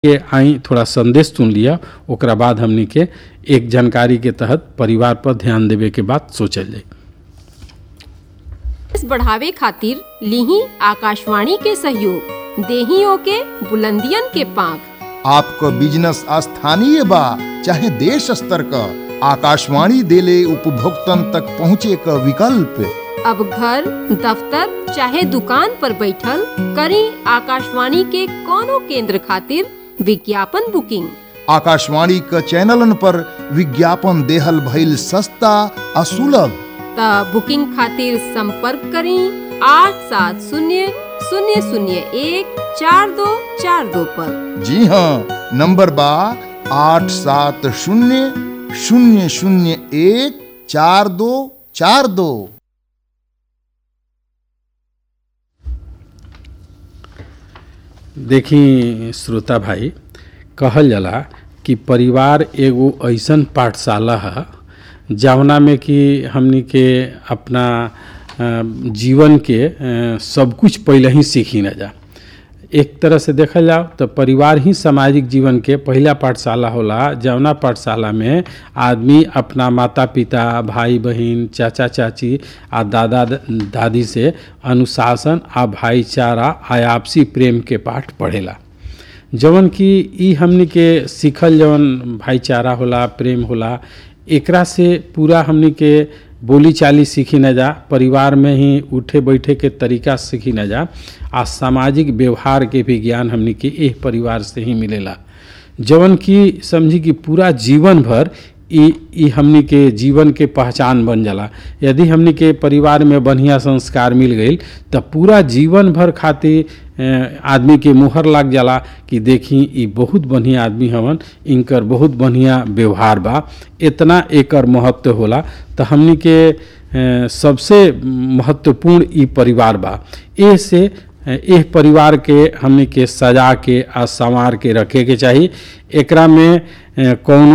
के आई थोड़ा संदेश सुन लिया ओकरा बाद हमनी के एक जानकारी के तहत परिवार पर ध्यान देवे के बात सोचल जाए इस बढ़ावे खातिर लीही आकाशवाणी के सहयोग देहियों के बुलंदियन के पांख आपको बिजनेस स्थानीय बा चाहे देश स्तर का आकाशवाणी देले उपभोक्तन तक पहुँचे का विकल्प अब घर दफ्तर चाहे दुकान पर बैठल करी आकाशवाणी के कोनो केंद्र खातिर विज्ञापन बुकिंग आकाशवाणी क चैनलन पर विज्ञापन देहल भइल सस्ता आ सुलभ त बुकिंग खातिर संपर्क करी आठ सात शून्य शून्य शून्य एक चार दो चार दो पर जी हाँ नंबर बा आठ सात शून्य शून्य शून्य एक चार दो चार दो देखी श्रोता भाई कहल जाला कि परिवार एगो ऐसन पाठशाला है जवना में कि हमनी के अपना अ, जीवन के अ, सब कुछ पहले ही सीखी न जा एक तरह से देखल जाओ तो परिवार ही सामाजिक जीवन के पहला पाठशाला होला जवना पाठशाला में आदमी अपना माता पिता भाई बहन चाचा चाची आ दादा दादी से अनुशासन आ भाईचारा आ आपसी प्रेम के पाठ पढ़ेला जवन कि ई हमनी के सीखल जवन भाईचारा होला प्रेम होला एकरा से पूरा हमनी के बोली चाली सीखी न जा परिवार में ही उठे बैठे के तरीका सीखी न जा आ सामाजिक व्यवहार के भी ज्ञान हमनी के एह परिवार से ही मिलेला जवन कि समझी कि पूरा जीवन भर ई ई हमनी के जीवन के पहचान बन जाला यदि हमनी के परिवार में बढ़िया संस्कार मिल गई तो पूरा जीवन भर खातिर अ, आदमी के मुहर लाग जाला कि देखी ई बहुत बढ़िया आदमी हवन इनकर बहुत बढ़िया व्यवहार बा इतना एकर महत्व होला तो हमनी के अ, सबसे महत्वपूर्ण ई परिवार बा ए से एह परिवार के हमनी के सजा के आ संवार के रखे के चाही एकरा में अ, कौनो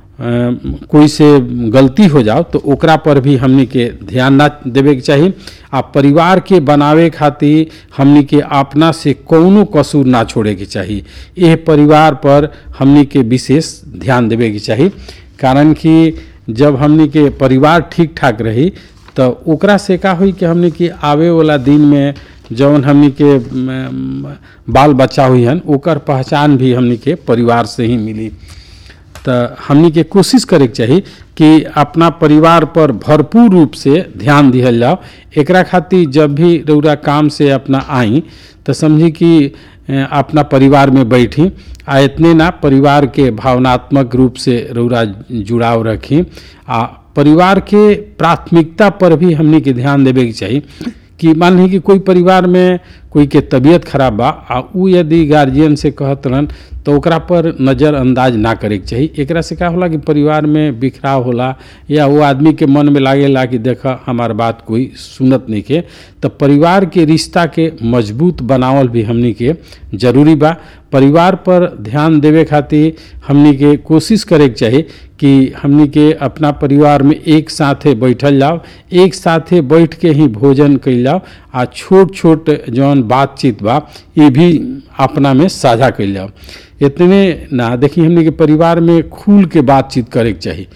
अ, कोई से गलती हो जाओ तो ओकरा पर भी हमनी के ध्यान ना देवे के चाही आ परिवार के बनावे खातिर हमनी के अपना से कौनो कसूर ना छोड़े के चाही एह परिवार पर हमनी के विशेष ध्यान देवे के चाही कारण कि जब हमनी के परिवार ठीक ठाक रही तो ओकरा से का हुई कि हमनी के आवे वाला दिन में जौन हमनी के म, बाल बच्चा हुई हन ओकर पहचान भी हमनी के परिवार से ही मिली तो हमनी के कोशिश करे के चाही कि अपना परिवार पर भरपूर रूप से ध्यान दिहल जाओ एकरा खातिर जब भी रौरा काम से अपना आई तो समझी कि अ, अपना परिवार में बैठी आ इतने ना परिवार के भावनात्मक रूप से रौरा जुड़ाव रखी आ परिवार के प्राथमिकता पर भी हमनी के ध्यान देवे के चाही कि मान ली कि कोई परिवार में कोई के तबीयत खराब बा आ उ यदि गार्जियन से कहत रहन तो ओकरा पर नज़रअंदाज ना करे के चाही एकरा से का होला कि परिवार में बिखराव होला या वो आदमी के मन में लागेला कि देख हमार बात कोई सुनत नहीं के तो परिवार के रिश्ता के मजबूत बनावल भी हमनी के जरूरी बा परिवार पर ध्यान देवे खातिर हमनी के कोशिश करे के चाही कि हमनी के अपना परिवार में एक साथे बैठल जाओ एक साथे बैठ के ही भोजन कैल जाओ आ छोट छोट जौन बातचीत बा ये भी अपना में साझा कैल जाओ इतने ना देखी हमनी के परिवार में खुल के बातचीत करे के चाही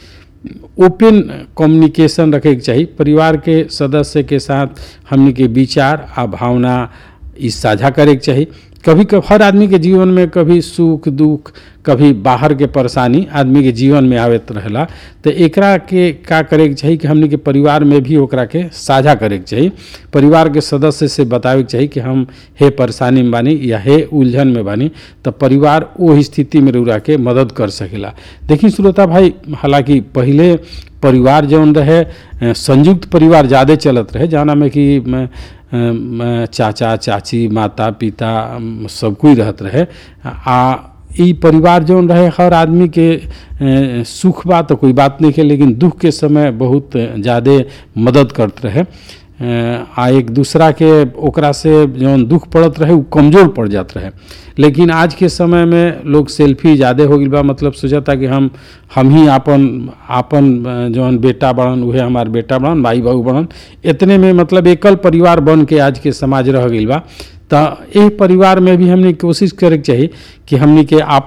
ओपन कम्युनिकेशन रखे के चाही परिवार के सदस्य के साथ हमनी के विचार आ भावना ई साझा करे के चाही कभी कभी हर आदमी के जीवन में कभी सुख दुख कभी बाहर के परेशानी आदमी के जीवन में आवत रहेला तो एकरा के का करे के चाही कि हमनी के परिवार में भी ओकरा के साझा करे के चाही परिवार के सदस्य से बतावे के चाही कि हम हे परेशानी में बानी या हे उलझन में बानी तो परिवार वो स्थिति में रउरा के मदद कर सकेला देखी श्रोता भाई हालांकि पहले परिवार जौन रहे अ, संयुक्त परिवार ज़्यादा चलत रहे जाना में कि म, अम, चाचा चाची माता पिता अम, सब कोई रहत रहे आ ई परिवार जौन रहे हर आदमी के अ, सुख बा तो कोई बात नहीं है लेकिन दुख के समय बहुत ज़्यादा मदद करत रहे अ, आ एक दूसरा के ओकरा से जौन दुख पड़त रहे उ कमज़ोर पड़ जात रहे लेकिन आज के समय में लोग सेल्फी ज़्यादा हो गई बा मतलब सोचता कि हम हम ही आपन आपन अ, जौन बेटा बड़न उहे हमार बेटा बड़न भाई बहू बड़न इतने में मतलब एकल परिवार बन के आज के समाज रह गई बा तो एह परिवार में भी हमने कोशिश करे के चाही कि हमनी के आप